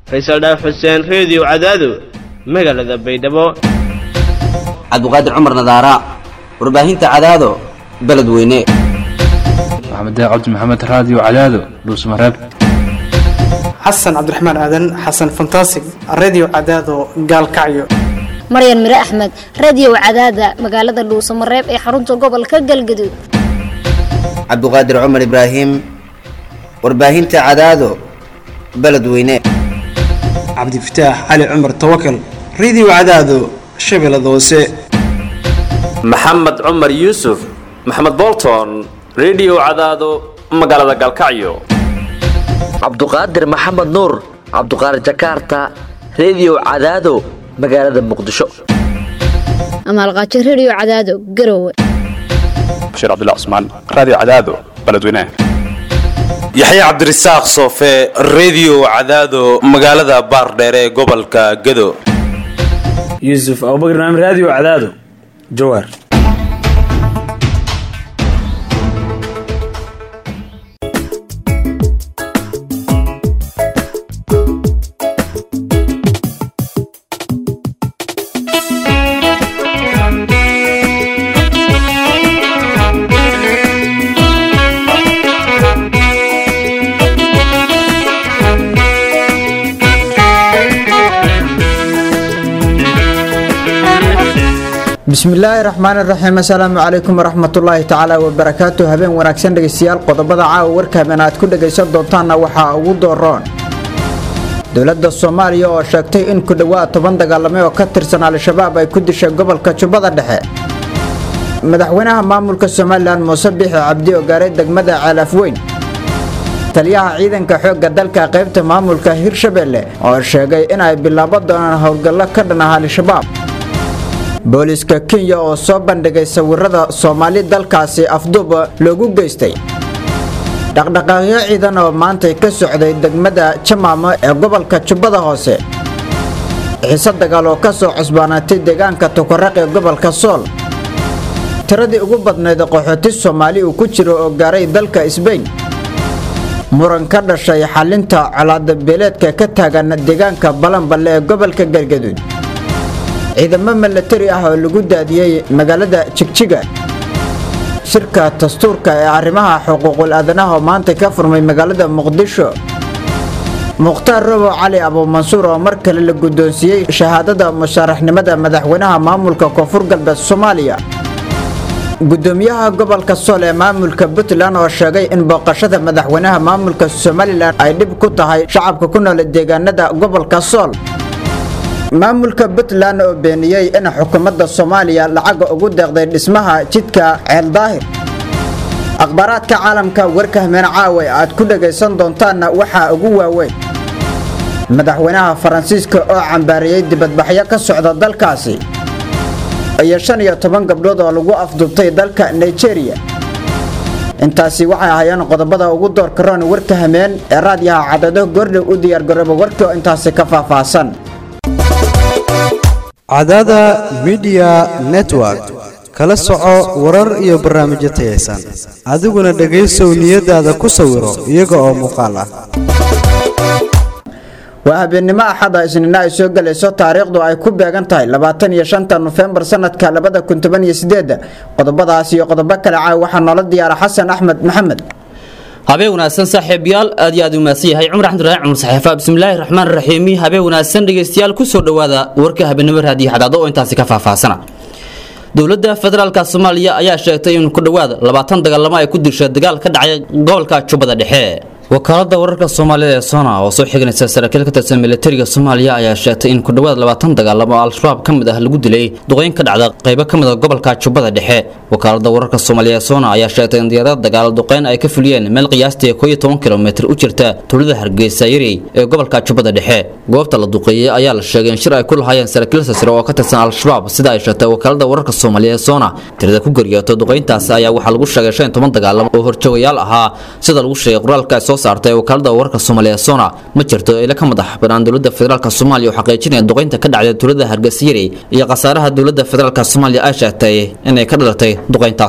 faysal dhaaf xuseen reediyo cadaado magaalada baydhabo cabdiqaadir cumar nadaara warbaahinta cadaado beledweyne maxamed cabdi maxamed raadiyo cadaado dhuusmareeb xasan cabdiraxmaan aadan xasan fantasig redio cadaado gaalkacyo maryan mire axmed radiyow cadaada magaalada dhuusamareeb ee xarunta gobolka galgaduud cabdiqaadir cumar ibraahim warbaahinta cadaado beledweyne cabdifataax cali cumar tawakal redio cadaado shabeellada hoose maxamed cumar yuusuf maxamed bolton redio cadaado magaalada galkacyo cabduqaadir maxamed nuur cabduqaadir jakarta redio cadaado magaalada muqdisho amaalqaajo rediyo cadaado garowe bashiir cabdilla cusmaan raadiyo cadaado beledweynaha yaxya cabdirasaaq soofe redio cadaado magaalada baardheere ee gobolka gado yuusuf abubakr naam raadiyo cadaado jawaar bismillaahi raxmaani raxiim assalaamu calaykum waraxmatullaahi tacaala wabarakaatu habeen wanaagsan dhegeystayaal qodobada caawa warka habeen aad ku dhegaysan doontaanna waxaa ugu dooroon dowladda soomaaliya oo sheegtay in ku dhowaad toban dagaalame oo ka tirsan al-shabaab ay ku dishay gobolka jubbada dhexe madaxweynaha maamulka somalilan muuse bixi cabdi oo gaaray degmada ceelaaf weyn taliyaha ciidanka xoogga dalka qaybta maamulka hirshabelle oo sheegay inay bilaabo doonaan howlgallo ka dhan ah al-shabaab booliiska kenya oo soo bandhigay sawirada soomaali dalkaasi afduub loogu geystay dhaqdhaqaaqyo ciidan oo maantay ka socday degmada jamaamo ee gobolka jubbada hoose xiise dagaal oo ka soo cusbaanaatay deegaanka tukaraq ee gobolka sool tiradii ugu badnayd qaxooti soomaali uu ku jiro oo gaaray dalka sbain muran ka dhashay xalinta colaada beeleedka ka taagan deegaanka balanballe ee gobolka galgaduud ciidamo milatari ah oo lagu daadiyey magaalada jigjiga shirka dastuurka ee arrimaha xuquuqul aadanaha oo maanta ka furmay magaalada muqdisho mukhtaar robo cali abuumansuur oo mar kale la guddoonsiiyey shahaadada musharaxnimada madaxweynaha maamulka koonfur galbeed soomaaliya gudoomiyaha gobolka sool ee maamulka puntland oo sheegay in booqashada madaxweynaha maamulka somalilan ay dhib ku tahay shacabka ku nool deegaanada gobolka sool maamulka puntland oo beeniyey in xukuumadda soomaaliya lacaga ugu deeqday dhismaha jidka ceeldaahir akhbaaraadka caalamka warka hameen caawa aad ku dhagaysan doontaanna waxaa ugu waaweyn madaxweynaha faransiiska oo cambaariyey dibadbaxyo ka socda dalkaasi iyo shan iyo toban gabdhood oo lagu afduubtay dalka nigeria intaasi waxay ahaayeen qodobada ugu doorka roon warka hameen ee raadyaha cadado goordhow u diyaargarooba warkii oo intaasi ka faahfaahsan cadada midiya network kala soco warar iyo barnaamijyo tayaysan adiguna dhegaysow niyadaada ku sawiro iyaga oo muuqaal ah waa habeennimo axada isniina ay soo gelayso taariikhdu ay ku beegan tahay labaatan iyo shanta nofembar sanadka labada kun toban iyo sideedda qodobadaas iyo qodobo kale caaw waxaa noola diyaara xasan axmed maxamed habeen wanaagsan saaxiibayaal aad iyo aad u mahadsan yahay cumar axmedulaahi cumar saxiifa bismillaahi raxmaan raxiimi habeen wanaagsan dhegaystayaal kusoo dhowaada warka habeenimo raadiyo xadaado oo intaasi ka faahfaahsana dowladda federaalka soomaaliya ayaa sheegtay in ku dhowaad labaatan dagaalamo ay ku dishay dagaal ka dhacay gobolka jubbada dhexe wakaalada wararka soomaalida ee sona oo soo xiganaysa saraakiil ka tirsan militariga soomaaliya ayaa sheegtay in ku dhowaad labaatan dagaalamo oo al-shabaab ka mid ah lagu dilay duqeyn ka dhacda qaybo ka mid a gobolka jubbada dhexe wakaalada wararka soomaaliya ee sona ayaa sheegtay in diyaarada dagaal duqeyn ay ka fuliyeen meel qiyaastii koo iyo toban kilomitir u jirta tuulada hargeysa yari ee gobolka jubbada dhexe goobta la duqeeyey ayaa la sheegay in shir ay ku lahaayeen saraakiil sasiro oo ka tirsan al-shabaab sida ay sheegtay wakaalada wararka soomaaliya ee sona tirada ku geeriyooto duqeyntaasi ayaa waxaa lagu sheegay shan iyo toban dagaalamo oo horjoogayaal ahaa sida lagu sheegay qoraalka ay soo saartay wakaalada wararka soomaaliya sona ma jirto ila ka madax banaan dowladda federaalk soomaaliya oo xaqiijinaya duqeynta ka dhacday tuulada hargeysayari iyo khasaaraha dowladda federaalk soomaaliya ay sheegtay inay ka dhalatay duqeyntaasi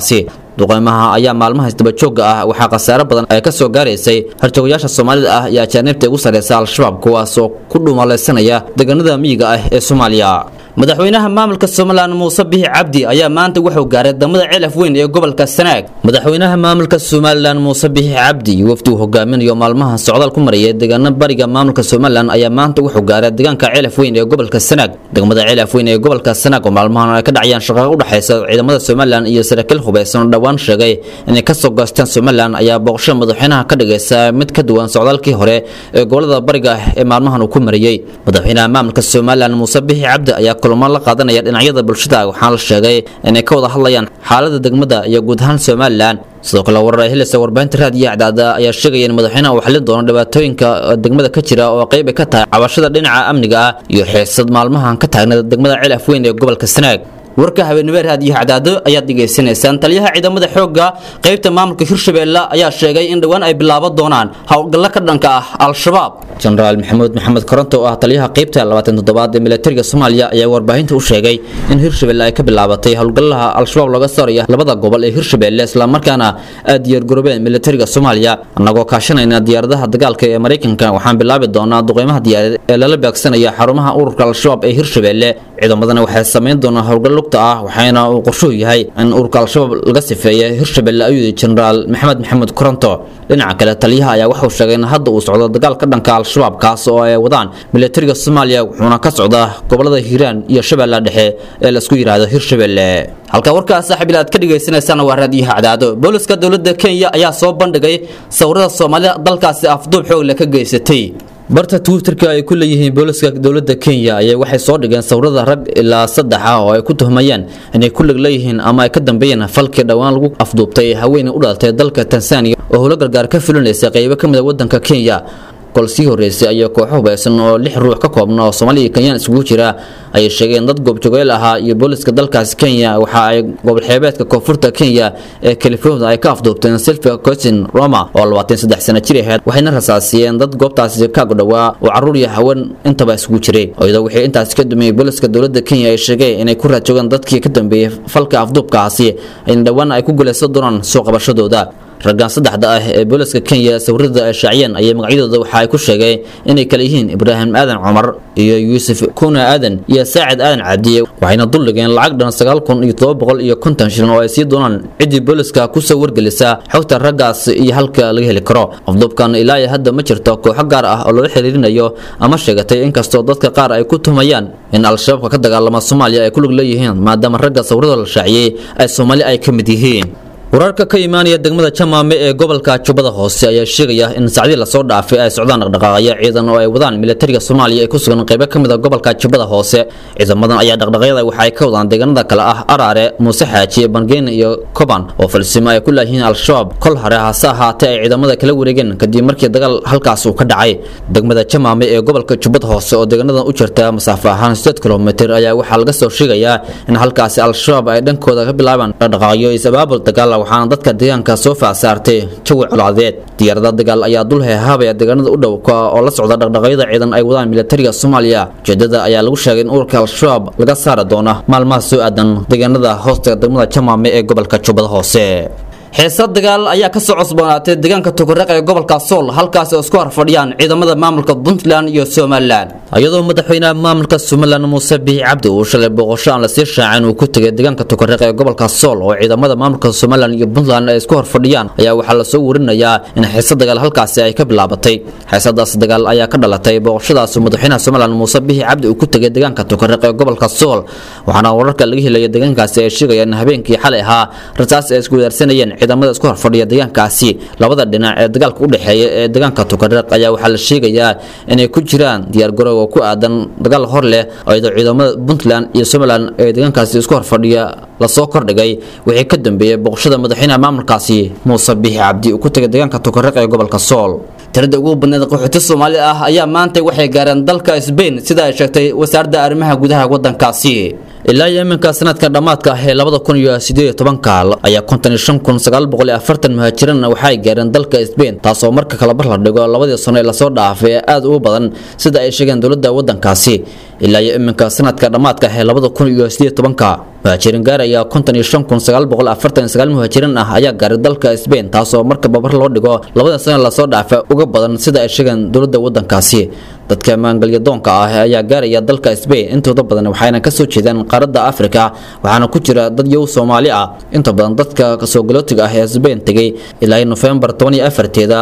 duqeymaha ayaa maalmaha isdabajooga ah waxaa khasaare badan ay ka soo gaaraysay harjoogayaasha soomaalida ah iyo ajaanibta ugu sarreysa al-shabaab kuwaas oo ku dhuumalaysanaya deegaanada miyiga ah ee soomaaliya madaxweynaha maamulka somalilan muuse bixi cabdi ayaa maanta wuxuu gaaray damada cilaf weyn ee gobolka sanaag madaxweynaha maamulka somalilan muuse bixi cabdi wafdi uu hogaaminayo maalmaha socdaal ku maraya deegaano bariga maamulka somalilan ayaa maanta wuxuu gaaray deegaanka cilaf weyn ee gobolka sanaag degmada cilaf weyn ee gobolka sanaag oo maalmahan ay ka dhacayaan shaqaqa u dhexaysa ciidamada somalilan iyo saraakiil hubeysan oo dhowaan sheegay inay kasoo goosteen somalilan ayaa booqashada madaxweynaha ka dhigaysa mid ka duwan socdaalkii hore ee gobolada bariga ee maalmahan uu ku marayey madaxweynaha maamulka somalilan muuse bixi cabdi ayaa kulamo la qaadanaya dhinacyada bulshada waxaana la sheegay inay ka wada hadlayaan xaalada degmada iyo guud ahaan somalilan sidoo kale warar ay helaysa warbaahinta raadiyo acdaada ayaa sheegaya in madaxweynaha uu xalin doono dhibaatooyinka degmada ka jira oo qayb ay ka tahay cabashada dhinaca amniga ah iyo xiisad maalmahan ka taagna degmada cilaf weyn ee gobolka sanaag warka habeenimo raadiyo cadaado ayaad dhegaysanaysaan taliyaha ciidamada xoogga qaybta maamulka hirshabeelle ayaa sheegay in dhowaan ay bilaaban doonaan howlgallo ka dhanka ah al-shabaab jenaraal maxamuud maxamed koronto oo ah taliyaha qaybta labaatan toddobaad ee militariga soomaaliya ayaa warbaahinta u sheegay in hirshabeelle ay ka bilaabatay howlgallaha al-shabaab looga saaraya labada gobol ee hirshabeelle islamarkaana aad diyaargaroobeen militariga soomaaliya annagoo kaashanayna diyaaradaha dagaalka ee maraykanka waxaan bilaabi doonaa duqeymaha diyaarad ee lala beegsanaya xarumaha ururka al-shabaab ee hirshabeelle ciidamadana waxay samayn doonaa howlgal lugta ah waxaana uu qorshuhu yahay in ururka al-shabaab laga sifeeya hirshabeelle ayuu yidhi jenaraal maxamed maxamed koronto dhinaca kale taliyaha ayaa wuxuu sheegay in hadda uu socdo dagaal ka dhanka al-shabaab kaas oo ay wadaan militariga soomaaliya wuxuuna ka socdaa gobolada hiiraan iyo shabeellaha dhexe ee laisku yidhaahdo hirshabeelle halka warkaas saaxiibil aad ka dhagaysanaysaan waa raadiyaha cadaado booliska dowladda kenya ayaa soo bandhigay sawirada soomaalida dalkaasi afduub xoog leh ka geysatay barta twitterka ay ku leeyihiin booliska dowladda kenya ayaa waxay soo dhigeen sawirada rag ilaa saddex ah oo ay ku tuhmayaan inay ku lig leeyihiin ama ay ka dambeeyeen falkii dhowaan lagu afduubtay haweeney u dhalatay dalka tansaaniya oo howlo gargaar ka fulinaysa qaybo ka mid a waddanka kenya kol sii horreysay ayaa kooxo hubeysan oo lix ruux ka koobna oo soomaaliya iyo kenyaan isugu jira ayay sheegeen dad goobjogeel ahaa iyo booliska dalkaasi kenya waxa ay gobolxeebeedka koonfurta kenya ee california ay ka afduubteen silvia cosin roma oo labaatan saddex sano jir ahayd waxayna rasaasiyeen dad goobtaasi kaagu dhowaa oo carruur iyo haween intaba isugu jiray iyadoo wixii intaasi ka dumiyey booliska dowladda kenya ay sheegeen inay ku raadjoogaan dadkii ka dambeeyey falka afduubkaasi ayna dhowaan ay ku guulaysan doonaan soo qabashadooda raggan saddexda ah ee booliska kenya sawirada ay shaaciyeen ayay magacyadooda waxa ay ku sheegeen inay kale yihiin ibraahim aadan cumar iyo yuusuf kuna aadan iyo saacid aadan cabdiye waxayna duldhigeen lacag dhan sagaal kun iyo todoba boqol iyo konton shilin oo ay sii doonaan ciddii booliska kusoo wargelisa xogta raggaas iyo halka laga heli karo afduubkan ilaa iyo hadda ma jirto kooxo gaar ah oo loola xiriirinayo ama sheegatay inkastoo dadka qaar ay ku tuhmayaan in al-shabaabka ka dagaalama soomaaliya ay ku lug leeyihiin maadaama ragga sawirada la shaaciyey ay soomaali ay ka mid yihiin wararka ka imaanaya degmada jamaame ee gobolka jubbada hoose ayaa sheegaya in sacdii lasoo dhaafay ay socdaan dhaqdhaqaaqyo ciidan oo ay wadaan militariga soomaaliya ee ku sugan qaybo ka mid a gobolka jubbada hoose ciidamadan ayaa dhaqdhaqaaqyada waxa ay ka wadaan deegaanada kale ah araare muuse xaaji bangeyn iyo koban oo falsimo ay ku laayihiin al-shabaab kol hore hase ahaatee ay ciidamada kala wareegeen kadib markii dagaal halkaas uu ka dhacay degmada jamaame ee gobolka jubbada hoose oo deegaanadan u jirta masaafo ahaan sideed kilomitir ayaa waxaa laga soo sheegayaa in halkaasi al-shabaab ay dhankooda ka bilaabaan dhaqdhaqaaqyo is-abaabul dagaal waxaana dadka deegaanka soo faasaartay jawi colaadeed diyaarada dagaal ayaa dul heehaabaya deegaanada u dhow oo la socda dhaqdhaqaaqyada ciidan ay wadaan militariga soomaaliya ujeedada ayaa lagu sheegay in ururka al-shabaab laga saari doona maalmaha soo aadan deegaanada hoosta degmada jamaame ee gobolka jubbada hoose xiisad dagaal ayaa ka soo cusboonaatay deegaanka tukureeq ee gobolka sool halkaasi oo isku horfadhiyaan ciidamada maamulka puntland iyo somalilan iyadoo madaxweynaha maamulka somalilan muuse biixi cabdi uu shalay booqasho aan lasii shaacin uu ku tegay deegaanka tukureeq ee gobolka sool oo ciidamada maamulka somalilan iyo puntland ay isku horfadhiyaan ayaa waxaa lasoo warinayaa in xiisad dagaal halkaasi ay ka bilaabatay xiisadaas dagaal ayaa ka dhalatay booqashadaas madaxweynaha somalilan muuse biixi cabdi uu ku tegay deegaanka tukureeq ee gobolka sool waxaana wararka laga helaya deegaankaasi ay sheegayaan in habeenkii xalay ahaa rasaas ay isku wadaarsanayeen ciidamada isku horfadhiya deegaankaasi labada dhinac ee dagaalka u dhexeeya ee deegaanka tukareeq ayaa waxaa la sheegayaa inay ku jiraan diyaargaroow oo ku aadan dagaal hor leh iyadoo ciidamada puntland iyo somalilan ee deegaankaasi isku horfadhiya lasoo kordhigay wixii ka dambeeyey booqashada madaxweynaha maamulkaasi muuse biixi cabdi uu ku tegay deegaanka tukareeq ee gobolka sool tirada ugu badneed qaxooti soomaali ah ayaa maanta waxay gaareen dalka sbain sida ay sheegtay wasaaradda arrimaha gudaha waddankaasi ilaa iyo iminka sanadka dhammaadka ah ee labada kun iyo sideed iyo tobanka ayaa konton iyo shan kun sagaal boqol iyo afartan muhaajiriin waxay gaareen dalka Spain taasoo marka kala bar la dhigo labadii sano ee lasoo dhaafay aad ugu badan sida ay sheegeen dowladda wadankaasi ilaa iyo iminka sanadka dhammaadka ah ee labada kun iyo sideed iyo tobanka muhaajiriin gaaraya konton iyo shan kun sagaal boqol afartan iyo sagaal muhaajiriin ah ayaa gaaray dalka Spain taasoo marka babar loo dhigo labada sano ee lasoo dhaafay uga badan sida ay sheegeen dowladda wadankaasi dadka maangalyadoonka ah ayaa gaaraya dalka Spain intooda badan waxayna ka soo jeedaan qaaradda Afrika waxaana ku jira dad yow Soomaali ah inta badan dadka ka soo galootiga ah ee Spain tagay ilaa November 24teeda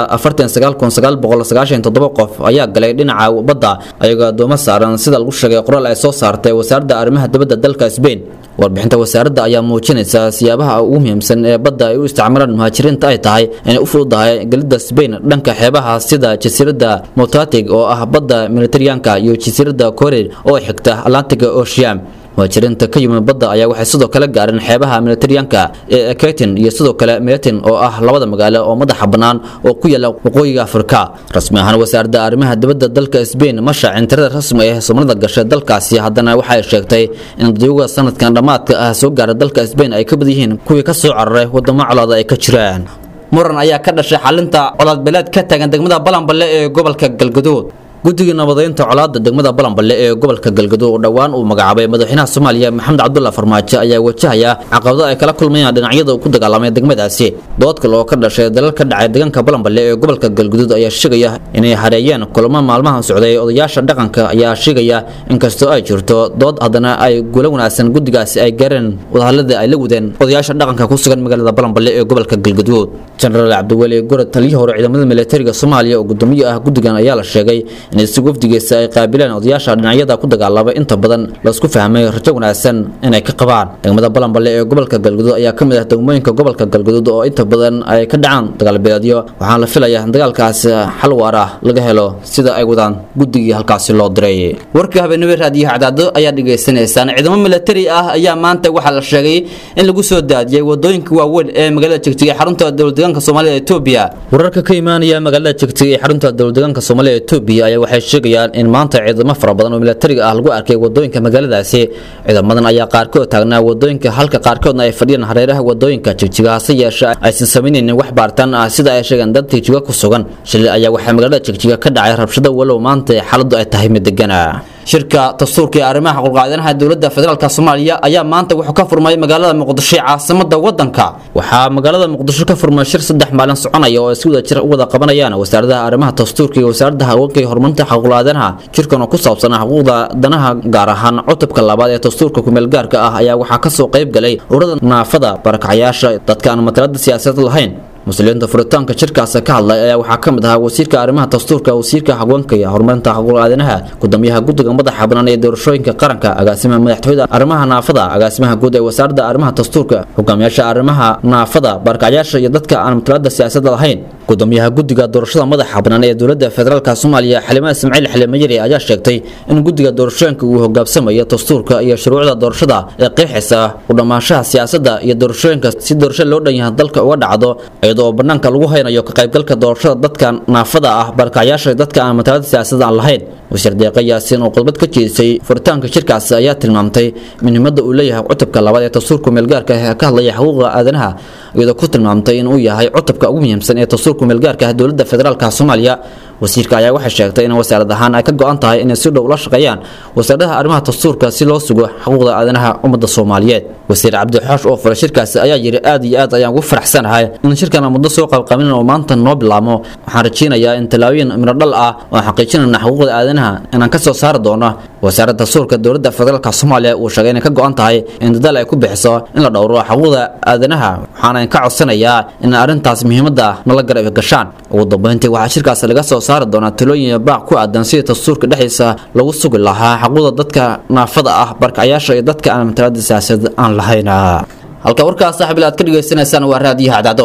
49997 qof ayaa galay dhinaca badda ayagoo doomo saaran sida lagu sheegay qoraal ay soo saartay wasaaradda arrimaha dibadda dalka Spain warbixinta wasaaradda ayaa muujinaysa siyaabaha ugu muhiimsan ee badda ay u isticmaalaan muhaajiriinta ay tahay inay u fududahay gelidda Spain dhanka xeebaha sida jasiiradda Motatig oo ah badda Mediterranean-ka iyo jasiiradda Korea oo xigta Atlantic Ocean muhaajiriinta ka yimid badda ayaa waxay sidoo kale gaareen xeebaha Mediterranean-ka ee Ketin iyo sidoo kale Metin oo ah labada magaalo oo madaxa bannaan oo ku yaala waqooyiga Afrika rasmi ahaan wasaaradda arrimaha dibadda dalka Spain ma shaacin tirada rasmi ah ee Soomaalida gashay dalkaasi haddana waxay sheegtay in dadweynaha sanadkan dhamaadka ah soo gaaray dalka Spain ay ka badan yihiin kuwii ka soo cararay wadamo colaad ay ka jiraan muran ayaa ka dhashay xalinta colaad beeleed ka taagan degmada Balanballe ee gobolka Galgaduud guddiga nabadeynta colaadda degmada balanballe ee gobolka galgaduud oo dhowaan uu magacaabay madaxweynaha soomaaliya maxamed cabdulla farmaajo ayaa wajahaya caqabado ay kala kulmayaan dhinacyada ku dagaalamay degmadaasi dood kale oo ka dhashay dalal ka dhacay deegaanka balanballe ee gobolka galgaduud ayaa sheegaya inay hareeyeen kulamo maalmahan socday odayaasha dhaqanka ayaa sheegaya inkastoo ay jirto dood haddana ay gulo wanaagsan guddigaasi ay gaareen wadahallada ay la wadeen odayaasha dhaqanka ku sugan magaalada balanballe ee gobolka galgaduud jenaraal cabdiweli gorod taliyihii hore ciidamada militariga soomaaliya oo gudoomiye ah guddigan ayaa la sheegay in si wafdigiisa ay qaabileen odayaasha dhinacyada ku dagaalamay inta badan laisku fahmay rajo wanaagsan inay ka qabaan degmada balanballe ee gobolka galgaduud ayaa ka mid ah degmooyinka gobolka galgaduud oo inta badan ay ka dhacaan dagaalbeedyo waxaana la filayaa in dagaalkaasi xal waar ah laga helo sida ay wadaan guddigii halkaasi loo diray warka habeenimo raadiyaha cadaado ayaa dhagaysanaysaan ciidamo militari ah ayaa maanta waxaa la sheegay in lagu soo daadiyay wadooyinka waaweyn ee magaalada jegtiga ee xarunta dowladdeegaanka soomaalida ee Itoobiya wararka ka imaanaya magaalada jegtiga ee xarunta dowladdeegaanka soomaalida ee Itoobiya ayaa waxay sheegayaan in maanta ciidamo fara badan oo militariga ah lagu arkay wadooyinka magaaladaasi ciidamadan ayaa qaarkood taagnaa wadooyinka halka qaarkoodna ay fadhiyaan hareeraha wadooyinka jegtiga hase yeeshee aysan sameynaynin wax baaritaan ah sida ay sheegeen dad jegtiga ku sugan shilay ayaa waxaa magaalada jegtiga ka dhacay rabshado walow maanta xaaladdu ay tahay mid degana shirka dastuurka ee arrimaha xuquuqaadanaha dowladda federaalk soomaaliya ayaa maanta wuxuu ka furmay magaalada muqdisho ee caasimada wadanka waxaa magaalada muqdisho ka furmay shir saddex maalin soconaya oo ay si wada jir u wada qabanayaan wasaaradaha arrimaha dastuurka iyo wasaaradda haweenka iyo horumarinta xuquuqaadanaha shirkan oo ku saabsan xuquuqda danaha gaar ahaan cutubka labaad ee dastuurka kumeel gaarka ah ayaa waxaa kasoo qayb galay ururada naafada barakacyaasha dadka aan matalada siyaasadeed lahayn muslimiinta furitaanka shirkaas ka hadlay ayaa waxaa ka mid ahaa wasiirka arrimaha dastuurka wasiirka haweenka iyo horumarinta xuquuqaadanaha gudoomiyaha guddiga madaxa bannaan ee doorashooyinka qaranka agaasimaha madaxtooyada arrimaha naafada agaasimaha guud ee wasaaradda arrimaha dastuurka hogaamiyaasha arrimaha naafada barakacyaasha iyo dadka aan matalada siyaasadda lahayn gudoomiyaha guddiga doorashada madaxa bannaan ee dowladda federaalk soomaaliya xalimaa ismaaciil xilimayari ayaa sheegtay in guddiga doorashooyinka uu hogaamsamayo dastuurka iyo shuruucda doorashada ee qeexaysa u dhammaanshaha siyaasadda iyo doorashooyinka si doorasho loo dhan yahay dalka uga dhacdo iyadoo oo banaanka lagu haynayo ka qaybgalka doorashada dadka naafada ah barakacyaasha dadka aan matalada siyaasadda aan lahayn wasiir deeqa yaasiin oo khudbad ka jeedisay furitaanka shirkaasi ayaa tilmaamtay muhiimadda uu leeyahay cutubka labaad ee dastuurka meelgaarka ah ee ka hadlaya xuquuqda aadanaha iyadoo ku tilmaamtay in uu yahay cutubka ugu muhiimsan ee dastuurka meelgaarka ah dowladda federaalka soomaaliya wasiirka ayaa waxay sheegtay in wasaarad ahaan ay ka go-an tahay inay si dhow ula shaqeeyaan wasaaradaha arrimaha dastuurka si loo sugo xuquuqda aadanaha ummadda soomaaliyeed wasiir cabdixoosh oo furay shirkaasi ayaa yidhi aad iyo aad ayaan ugu faraxsanahay in shirkan aan muddo soo qabqabinin oo maanta noo bilaabmo waxaan rajeynayaa in tallaabooyin midho dhal ah oo aan xaqiijinayna xuquuqda aadanaha inaan ka soo saari doono wasaaradda dastuurka dowladda federaalka soomaaliya uu sheegay inay ka go-an tahay in dadaal ay ku bixiso in la dhowro xuquuqda aadanaha waxaana ka codsanayaa in arrintaas muhiimadda nala garab gashaan ugu dambeyntii waxaa shirkaasi laga soo saari doonaa talooyin baaq ku aadan sidii dastuurka dhexdiisa lagu sugi lahaa xuquuqda dadka naafada ah barkacayaasha iyo dadka aan matalada siyaasad aan lahayn halka warkaas saaxiib aad ka dhagaysanaysaan waa raadiyaha cadcado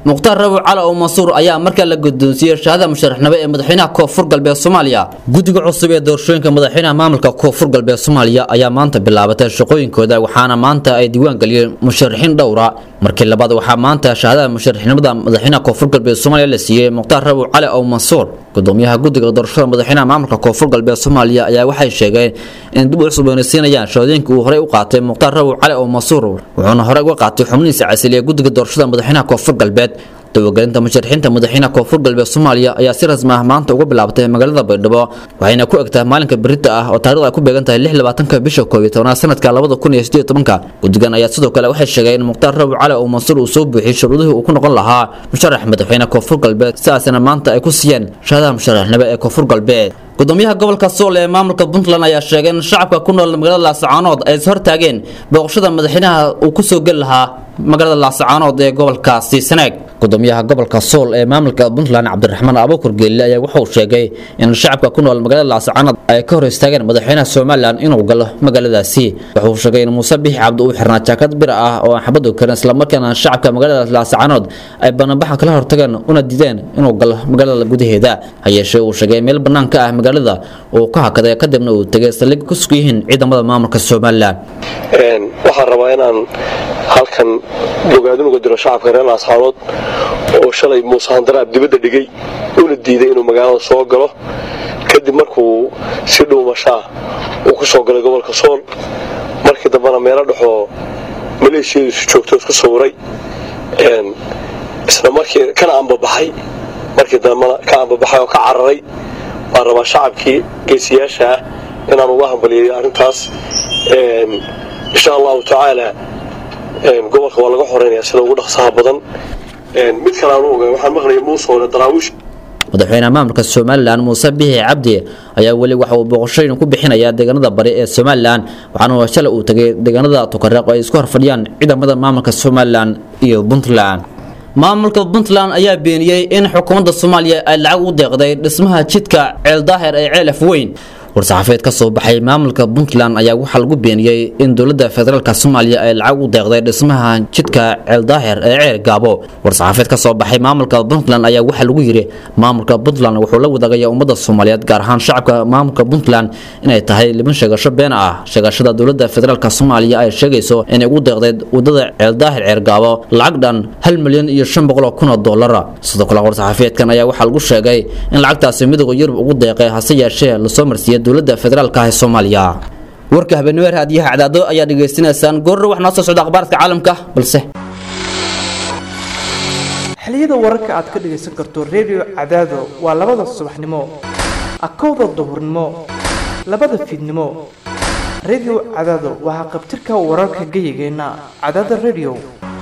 mukhtaar rabi cali oo mansuur ayaa markaa la guddoonsiiyey shahaada musharaxnimo ee madaxweynaha koonfur galbeed soomaaliya guddiga cusub ee doorashooyinka madaxweynaha maamulka koonfur galbeed soomaaliya ayaa maanta bilaabatay shaqooyinkooda waxaana maanta ay diiwaan geliyeen musharaxiin dhowra markii labaad waxaa maanta shahaadada musharaxnimada madaxweynaha koonfur galbeed soomaaliya la siiyey mukhtaar rabi cali oo mansuur gudoomiyaha guddiga doorashada madaxweynaha maamulka koonfur galbeed soomaaliya ayaa waxay sheegeen in dib u cusboonaysiinayaan shahaadooyinka uu horey u qaatay mukhtaar rabi cali oo mansuur wuxuuna horey uga qaatay xubnihiisa casiliya guddiga doorashada madaxweynaha koonfur galbeed dawagelinta musharaxiinta madaxweynaha koonfur galbeed soomaaliya ayaa si rasmi ah maanta uga bilaabatay magaalada baydhabo waxayna ku egtahay maalinka berita ah oo taarikhda ay ku beegan tahay lix labaatanka bisha koob iyo tobnaad sanadka labada kun iyo sideed tobanka guddigan ayaa sidoo kale waxay sheegeen in mukhtaar rabi cali oo mansuur uu soo buuxiyey shuruudihii uu ku noqon lahaa musharax madaxweyne koonfur galbeed sidaasina maanta ay ku siiyeen shahadaha musharaxnimo ee koonfur galbeed gudoomiyaha gobolka sool ee maamulka puntland ayaa sheegay in shacabka ku nool magaalada laasacaanood ay is hortaageen booqashada madaxweynaha uu ku soo geli lahaa magaalada laasacaanood ee gobolkaasi sanaag gudoomiyaha gobolka sool ee maamulka puntland cabdiraxmaan abukur geelle ayaa wuxuu sheegay in shacabka ku nool magaalada laasacaanood ay ka hor istaageen madaxweynaha somalilan inuu galo magaaladaasi wuxuu sheegay in muuse bixi cabdi uu xirnaa jaakad bir ah oo aan xabadu karin islamarkaana shacabka magaalada laasacaanood ay banaanbaxa kala hortageen una diideen inuu galo magaalada gudaheeda hayeeshee uu sheegay meel bannaan ka ah magaalada uu ka hakaday kadibna uu tegay saldhig ku sug yihiin ciidamada maamulka somalilan waxaan rabaa inaan halkan bogaadin uga diro shacabka reer laascaanood oo shalay muuse handaraab dibadda dhigay una diiday inuu magaalada soo galo kadib markuu si dhuumashaa uu ku soo galay gobolka sool markii dambena meelo dhexoo maleeshiyadiisu joogto isku sawiray isla markii kana ambabaxay markii dambena ka ambabaxay oo ka cararay waan rabaa shacabkii geesiyaasha ah inaan uga hambaliyay arrintaas insha allahu tacaala gobolka waa laga xoreynaya sida ugu dhaqsaha badan mid kale aan u ogaay waxaan maqlayay muusoole daraawiish madaxweynaha maamulka somalilan muuse bixi cabdi ayaa weli waxa uu booqashooyin ku bixinayaa deegaanada bari ee somalilan waxaana shalay uu tegay deegaanada tukareeq oo ay isku horfadhiyaan ciidamada maamulka somalilan iyo puntland maamulka puntland ayaa beeniyey in xukuumadda soomaaliya ay lacag u deeqday dhismaha jidka ceeldaahir ee ceel afweyn war-saxaafeed ka soo baxay maamulka puntland ayaa waxaa lagu beeniyey in dowladda federaalka soomaaliya ay lacag u deeqday dhismaha jidka ceeldaahir ee ceer gaabo war-saxaafeed ka soo baxay maamulka puntland ayaa waxaa lagu yidhi maamulka puntland wuxuu la wadaagaya ummadda soomaaliyeed gaar ahaan shacabka maamulka puntland inay tahay liban sheegasho been ah sheegashada dowladda federaalk soomaaliya ay sheegayso inay ugu deeqday wadada ceeldaahir ceer gaabo lacag dhan hal milyan iyo shan boqol oo kun oo dollara sidoo kale war-saxaafeedkan ayaa waxaa lagu sheegay in lacagtaasi midowga yurub ugu deeqay hase yeeshee lasoo marsiiyey dowladda federaalka ah ee soomaaliya warka habeenimo raadiyaha cadaado ayaa dhegaysanaysaan goorro wax noo soo socda akhbaaradka caalamka balse xiliyada wararka aad ka dhagaysan karto redio cadaado waa labada subaxnimo akowda duhurnimo labada fiidnimo redio cadaado waxaa qabtirka wararka geyigeenna cadaada redio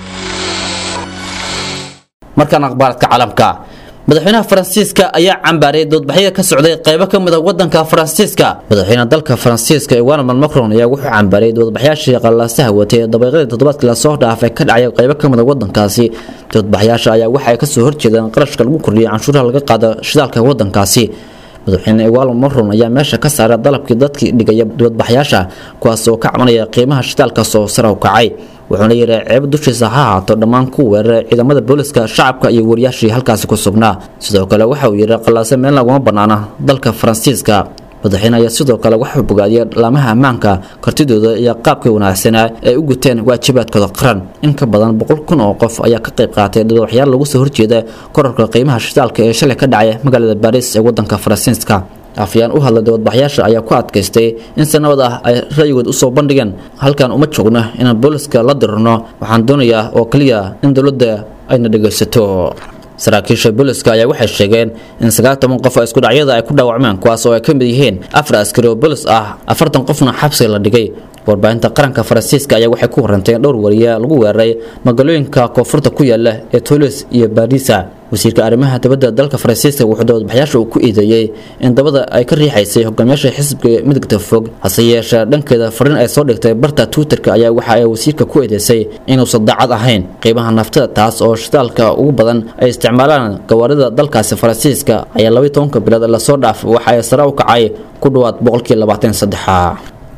markaan akhbaaradka caalamka madaxweynaha faransiiska ayaa cambaaray doodbaxyada ka socday qaybo ka mid a wadanka faransiiska madaxweynaha dalka faransiiska emmanuel macron ayaa wuxuu cambaaray doodbaxyaashii qallaasaha watay dabaeqadii toddobaadkii lasoo dhaafay ka dhacay qaybo ka mid a wadankaasi doodbaxyaasha ayaa waxa ay kasoo horjeedeen qarashka lagu kordhiyay canshuuraha laga qaado shidaalka wadankaasi madaxweyne emmanuel macron ayaa meesha ka saaray dalabkii dadkii dhigaya doodbaxyaasha kuwaas oo ka cabanaya qiimaha shidaalkaas oo sare u kacay wuxuuna yidhi ceeb dushiisa ha ahaato dhammaan ku weeraray ciidamada booliska shacabka iyo wariyaashii halkaasi ku sugnaa sidoo kale waxa uu yidhi qallaase meel laguma bannaana dalka faransiiska madaxweyne ayaa sidoo kale waxuu bogaadiyay laamaha ammaanka kartidooda iyo qaabkii wanaagsanaa ay u guteen waajibaadkooda qaran in ka badan boqol kun oo qof ayaa ka qayb qaatay dadwaxyaal lagu soo horjeeda korarka qiimaha shidaalka ee shalay ka dhacay magaalada baariis ee wadanka faransiiska afyaan u hadlay doodbaxyaasha ayaa ku adkaystay in sanabad ah ay ra'yigood usoo bandhigeen halkan uma joogno inaan booliska la dirirno waxaan doonayaa oo keliya in dowladda ayna dhegaysato saraakiisha booliska ayaa waxay sheegeen in sagaal toban qof oo isku dhacyada ay ku dhaawacmeen kuwaas oo ay ka mid yihiin afar askari oo boolis ah afartan qofna xabsiga la dhigay warbaahinta qaranka faransiiska ayaa waxay ku warantay in dhowr wariya lagu weeraray magaalooyinka koonfurta ku yaala ee toulouse iyo baarisa wasiirka arrimaha dibadda dalka faransiiska wuxuu doodbaxyaasha uu ku eedeeyey in dabada ay ka riixaysay hogaamiyaasha xisbiga midagta fog hase yeeshee dhankeeda fariin ay soo dhigtay barta twitterka ayaa waxa ay wasiirka ku eedeysay inuusan daacad ahayn qiimaha naftada taas oo shidaalka ugu badan ay isticmaalaan gawaarida dalkaasi faransiiska ayaa labaiy tobanka bilood lasoo dhaaf waxa ay sare u kacay ku dhowaad boqolkii labaatan saddexa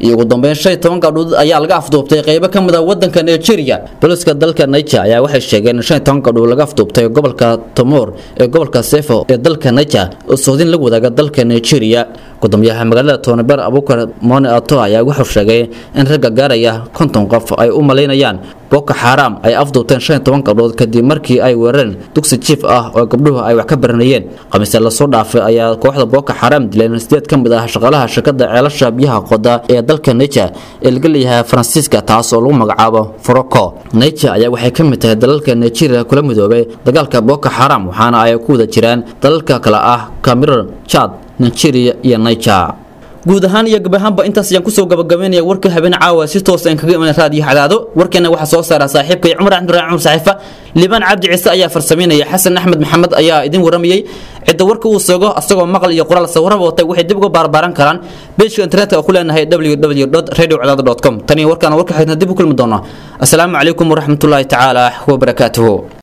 iyo ugu dambeyn shan iyo toban gabdhood ayaa laga afduubtay qaybo ka mid ah wadanka nigeria booliska dalka niger ayaa waxay sheegeen in shan iyo toban gabdhood laga afduubtay gobolka tomor ee gobolka sefo ee dalka niger oo sohdin la wadaaga dalka nigeria gudoomiyaha magaalada tooniber abukar mone ato ayaa wuxuu sheegay in ragga gaaraya konton qof ay u malaynayaan boko xaaraam ay afduubteen shan iyo toban gabdhood kadib markii ay weerareen dugsi jiif ah oo gabdhuhu ay wax ka baranayeen khamiisya lasoo dhaafay ayaa kooxda boko xaaraam dileen sideed ka mid ah shaqaalaha shirkada ceelasha biyaha qoda ee dalka niger ee laga leeyahay faransiiska taas oo lagu magacaabo foroco niger ayaa waxay ka mid tahay dalalka nigeria kula midoobay dagaalka boko xaaraam waxaana ay ku wada jiraan dalalka kale ah cameroon chad nigeria iyo niger guud ahaan iyo gab ahaanba intaas ayaan kusoo gabagabeynaya warka habeen caawa si toos aan kaga iman raadiyo cadaado warkeena waxaa soo saara saaxiibkay cumar axmeduraan cumar saxiifa liibaan cabdi ciise ayaa farsameynaya xasan axmed maxamed ayaa idin waramayey cidda warka uu sogo asagoo maqal iyo qoraal sawiraba watay waxay dib uga baarbaaran karaan beejka internetka oo ku leenahay www radio cadaado com tan iyo warkaana warka xigna dib u kulmi doona asalaamu calaykum waraxmatullaahi tacaala wabarakaatuhu